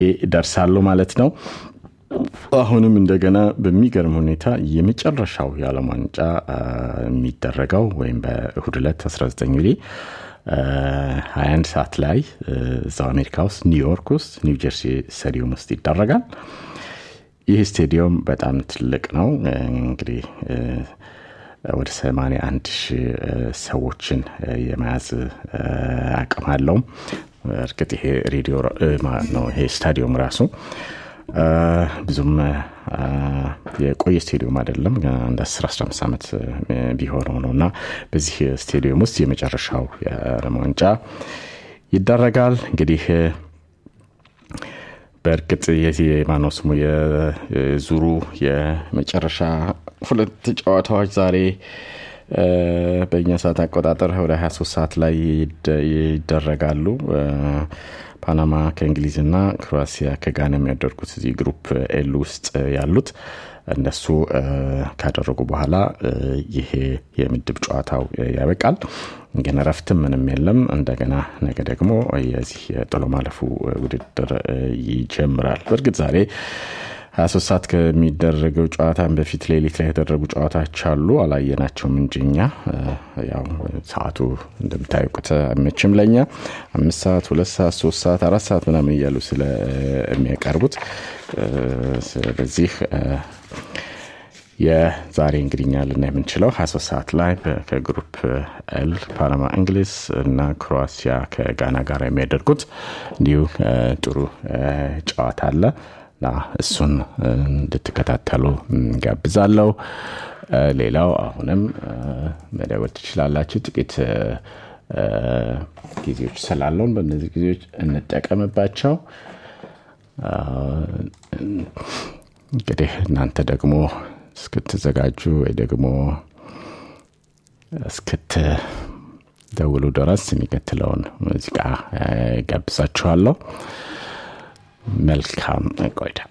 ደርሳሉ ማለት ነው። አሁንም እንደገና በሚገርም ሁኔታ የመጨረሻው የዓለም ዋንጫ የሚደረገው ወይም በእሁድ ዕለት 19 እንግዲህ 21 ሰዓት ላይ እዛው አሜሪካ ውስጥ ኒውዮርክ ውስጥ ኒው ጀርሲ ስታዲየም ውስጥ ይደረጋል። ይህ ስቴዲየም በጣም ትልቅ ነው። እንግዲህ ወደ 81 ሺህ ሰዎችን የመያዝ አቅም አለው። እርግጥ ይሄ ሬዲዮ ነው ይሄ ስታዲየም ራሱ ብዙም የቆየ ስቴዲየም አይደለም። አንድ 10 15 ዓመት ቢሆነው ነው እና በዚህ ስቴዲየም ውስጥ የመጨረሻው የዓለም ዋንጫ ይደረጋል። እንግዲህ በእርግጥ የዚህ የማነው ስሙ የዙሩ የመጨረሻ ሁለት ጨዋታዎች ዛሬ በእኛ ሰዓት አቆጣጠር ወደ 23 ሰዓት ላይ ይደረጋሉ። ፓናማ ከእንግሊዝና ክሮአሲያ ከጋና የሚያደርጉት እዚህ ግሩፕ ኤል ውስጥ ያሉት እነሱ ካደረጉ በኋላ ይሄ የምድብ ጨዋታው ያበቃል። ግን እረፍትም ምንም የለም። እንደገና ነገ ደግሞ የዚህ የጥሎ ማለፉ ውድድር ይጀምራል። በእርግጥ ዛሬ 23 ሰዓት ከሚደረገው ጨዋታን በፊት ሌሊት ላይ የተደረጉ ጨዋታዎች አሉ። አላየናቸውም እንጂ እኛ ያው ሰዓቱ እንደምታውቁት አይመችም ለኛ አምስት ሰዓት፣ ሁለት ሰዓት፣ ሶስት ሰዓት፣ አራት ሰዓት ምናምን እያሉ ስለሚያቀርቡት ስለዚህ የዛሬ እንግዲኛ ልና የምንችለው 23 ሰዓት ላይ ከግሩፕ ኤል ፓናማ እንግሊዝ እና ክሮአሲያ ከጋና ጋር የሚያደርጉት እንዲሁ ጥሩ ጨዋታ አለ እና እሱን እንድትከታተሉ ጋብዛለሁ። ሌላው አሁንም መደወል ትችላላችሁ። ጥቂት ጊዜዎች ስላለውን በእነዚህ ጊዜዎች እንጠቀምባቸው። እንግዲህ እናንተ ደግሞ እስክትዘጋጁ ወይ ደግሞ እስክትደውሉ ድረስ የሚከትለውን ሙዚቃ ጋብዛችኋለሁ። መልካም ቆይታ